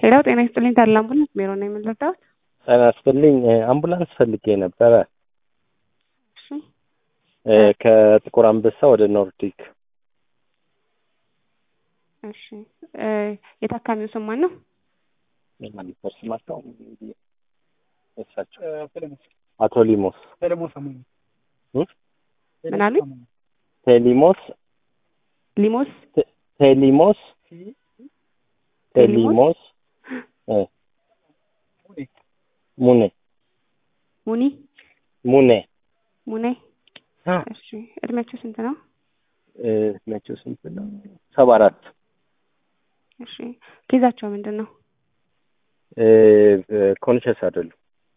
ሄሎ ጤና ይስጥልኝ ታዲያ አምቡላንስ ቢሮ ነው የምንረዳው? ጤና ይስጥልኝ አምቡላንስ ፈልጌ ነበረ እሺ እ ከጥቁር አንበሳ ወደ ኖርዲክ እሺ እ የታካሚው ስም ማን ነው? የማኒፈር ስማቸው እሳቸው አቶ ሊሞስ እ? ምን አሉኝ? ቴሊሞስ ሊሞስ ቴ- ቴሊሞስ ቴሊሞስ እ ሙኔ ሙኒ ሙኔ ሙኔ እሺ እድሜያቸው ስንት ነው? እ እድሜያቸው ስንት ነው? ሰባ አራት እሺ ኬዛቸው ምንድን ነው? እ ኮንሸስ አይደሉም።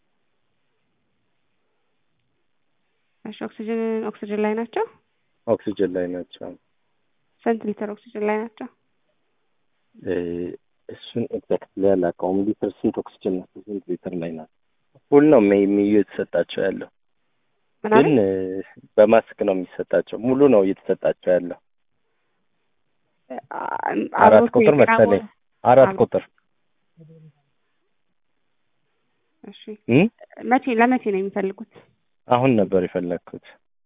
እሺ ኦክሲጅን ኦክሲጅን ላይ ናቸው? ኦክሲጅን ላይ ናቸው። ስንት ሊትር ኦክሲጅን ላይ ናቸው? እ እሱን ኤግዛክትሊ አላውቀውም። ሊትር ስንት ኦክሲጅን ናቸው? ስንት ሊትር ላይ ናቸው? ፉል ነው ሜይ ሚዩ የተሰጣቸው ያለው ምን ግን አሉኝ? እ በማስክ ነው የሚሰጣቸው። ሙሉ ነው እየተሰጣቸው ያለው። አ- አራት አብሮት ቁጥር የጤና መሰለኝ። ባለ- አራት አብሮ- ቁጥር እሺ እ መቼ ለመቼ ነው የሚፈልጉት? አሁን ነበር የፈለግኩት።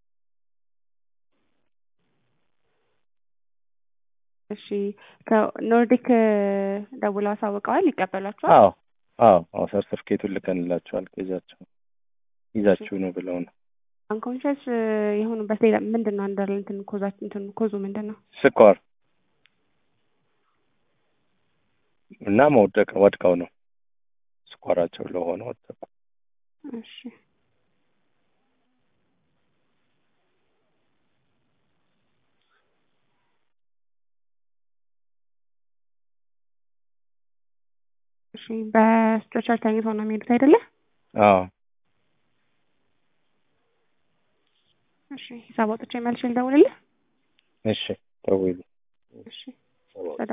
እሺ ከኖርዲክ እ ደውለው አሳውቀዋል? ይቀበሏቸዋል? አዎ አዎ አዎ ሰርቲፊኬቱን ልከንላቸዋል። ኬዛቸው ይዛችሁ ነው ብለው ነው። አንኮንሽስ የሆኑበት ሌላ ምንድን ነው? አንደር እንትን ኮዛችን እንትን ኮዙ ምንድን ነው? ስኳር እና መውደቅ ወድቀው ነው ስኳራቸው ለሆነ ወደቁ። እሺ እሺ በስትሬቸር ተኝተው ነው የሚሄዱት አይደለ? አዎ እሺ ሂሳብ አውጥቼ መልሼ ልደውልልህ? እሺ ተውሉ እሺ